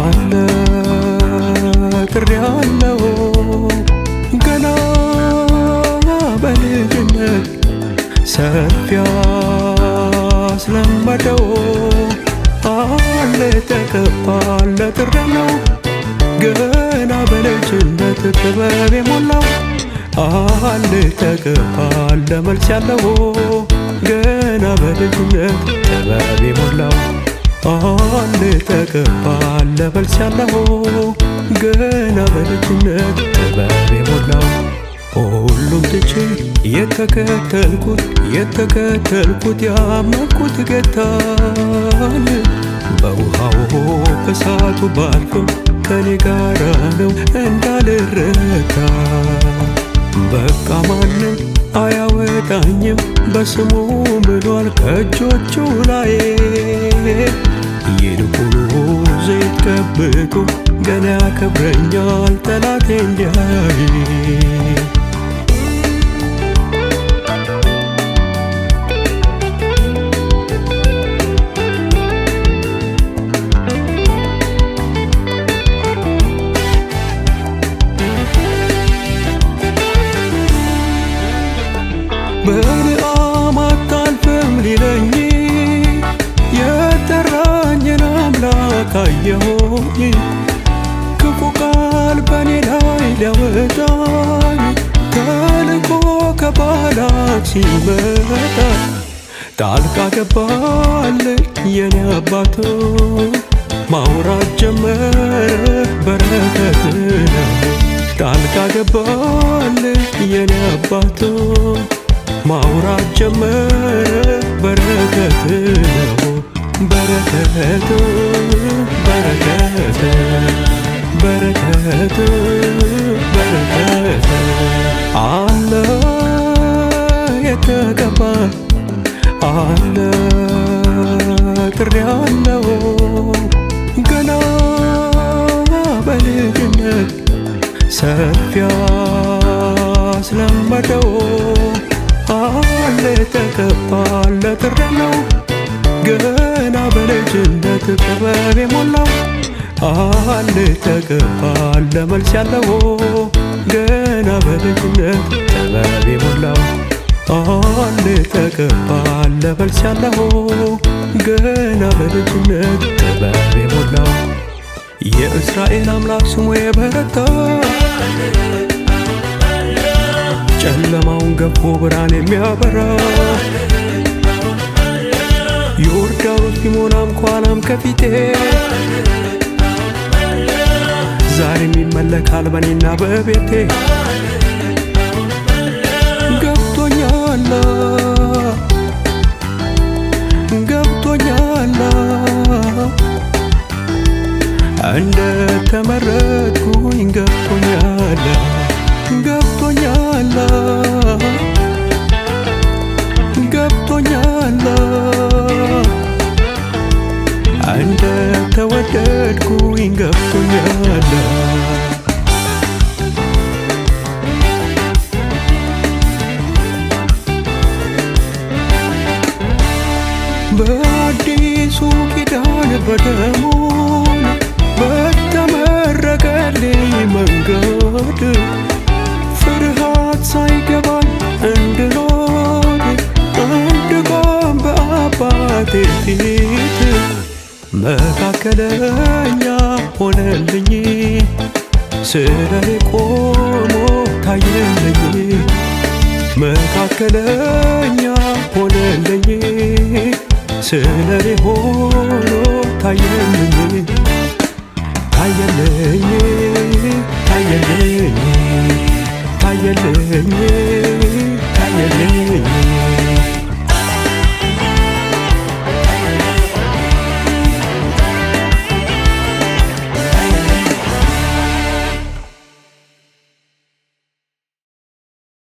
አለ ጥሪ አለው ገና በልጅነት ሰፊ ያስለመደው አለ ተቀባለ ጥሪ ነው ገና በልጅነት ጥበብ የሞላው አለ ተቀባለ መልስ ያለው ገና በልጅነት ጥበብ የሞላው አለ ተቀባለ መልስ ያለው ገና በልጅነት ጥበብ የሞላው ሁሉም ትቼ የተከተልኩት የተከተልኩት ያመንኩት ጌታን በውሃው በሳቱ ባልፍም ከኔ ጋራ ነው እንዳልረታ በቃ ማንም አያወጣኝም በስሙ ምሏል ከእጆቹ ላይ ይልቁኑ ዘይት ቀብቶ ገና ያከብረኛል ጠላቴ እንዲያይ በልአም አታልፍም ሊለኝ የጠራኝን አምላክ አየሁኝ ክፉ ቃል በኔ ላይ ሊያወጣኝ ተልኮ ከባላክ ሲመጣ ጣልቃ ገባልኝ የኔ አባት ማውራት ጀመረ በረከት ነው ጣልቃ ገባልኝ የኔ አባት ማውራት ጀመረ በረከት ነው በረከት በረከት በረከት በረከት አለ የተቀባ አለ ጥሪ አለው ገና በልጅነት ሰፊ ያስለመደው አለ ተቀባለ ጥሪ ነው ገና በልጅነት ጥበብ የሞላው አለ ተቀባለ መልስ ያለው ገና በልጅነት ጥበብ የሞላው አለ ተቀባለ መልስ ያለው ገና በልጅነት ጥበብ የሞላው የእስራኤል አምላክ ስሙ የበረታ ጨለማውን ገፎ ብርሃን የሚያበራ ዮርዳኖስ ቢሞላም ከኋላም ከፊቴ ዛሬም ይመለካል በኔና በቤቴ ገብቶኛል ገብቶኛል እንደ ተመረጥኩኝ ገብቶኛል ገብቶኛል ገብቶኛል እንደ ተወደድኩኝ ገብቶኛል በአዲሱ ኪዳን በደሙ በተመረቀልኝ መንገድ ፍርሃት ሳይገባኝ እንድኖር እንድቆም በአባቴ ፊት መካከለኛ ሆነልኝ ስለኔ ቆሞ ታየልኝ መካከለኛ ሆነልኝ ስለኔ ሆኖ ታየልኝ ታየልኝ ታየልኝ ታየልኝ ታየልኝ